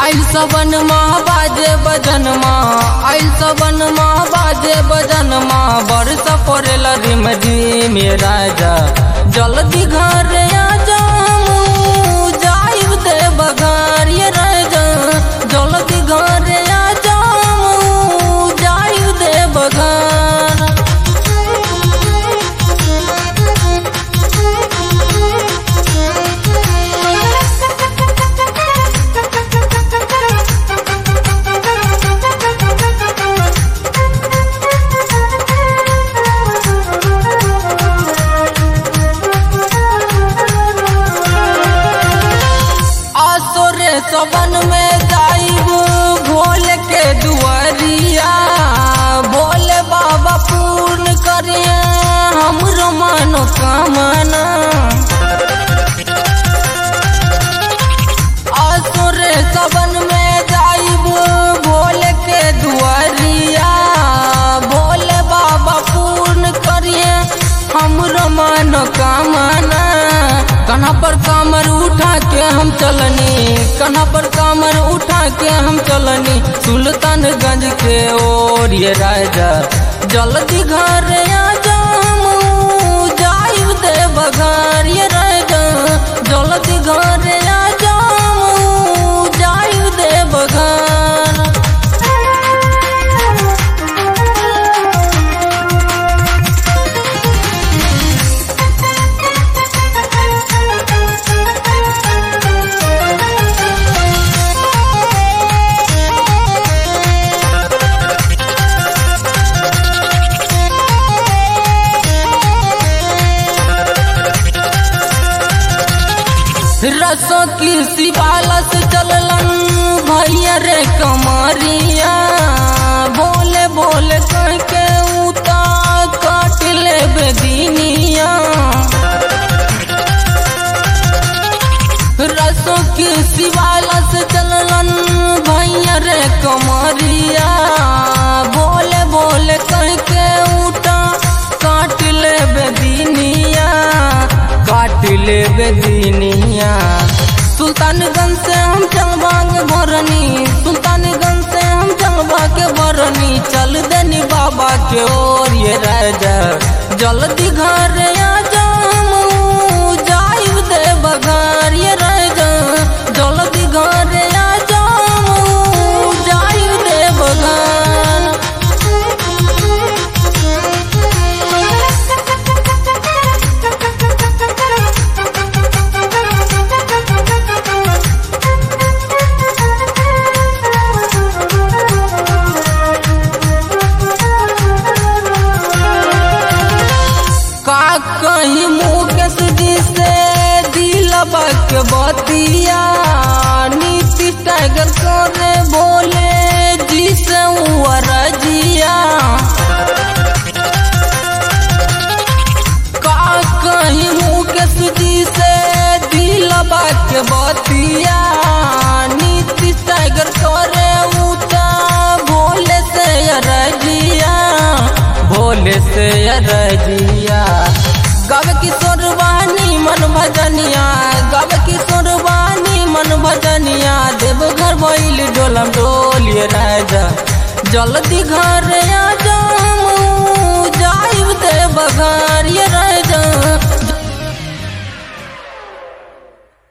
आइल सबन माँ बाजे बजन माँ आइल सबन माँ बाजे बजन माँ बरस पड़ेल रिम जी मेरा जा जल्दी घर आ जाऊं जाइब दे बघार ये राजा जल्दी घर आ जाऊं जाइब दे बघार आसोरे सबन में जाइब भोल के दुआरिया भोले बाबा पूर्ण करिए हमरो मनोकामना आसुरे सबन में जाइब भोले के दुआरिया भोले बाबा पूर्ण करिए हमरो मनोकामना कन्हा पर कामर उठा के हम चलनी कन्हा पर कामर उठा के हम चलनी सुल्तानगंज के ओर ये राजा जल्दी घर आ जाऊं जाइब दे बघार ये राजा जल्दी घर आ जाऊं जाइब दे बघार रसों की शिवाला से चललन भैया रे कमरिया बोले बोले कह के उता काट ले बेदीनिया रसों की शिवाला से चललन भैया रे कमरिया बोले बोले कह के उठा काट ले बेदीनिया काट ले बेदीनिया सुल्तानगंज से हम चलबा के भरनी सुल्तानगंज से हम चलबा के भरनी चल देनी बाबा के ओर ये राजा जल्दी घर आ जाऊं जाइब दे बघार ये राजा जल्दी घर आ जाऊं जाइब दे बघार का कहीं मुकेश जी से दिलबा के बतिया नीति टाइगर करे बोले जी से रजिया का कहीं मुकेश जी से दिलबा के बतिया नीति टाइगर करे उता भोले से रजिया भोले से रजिया गव किशोर वाणी मन भजनिया गव किशोर वाणी मन भजनिया देवघर बैल डोलम डोलिए राजा जल्दी घर आ जाऊं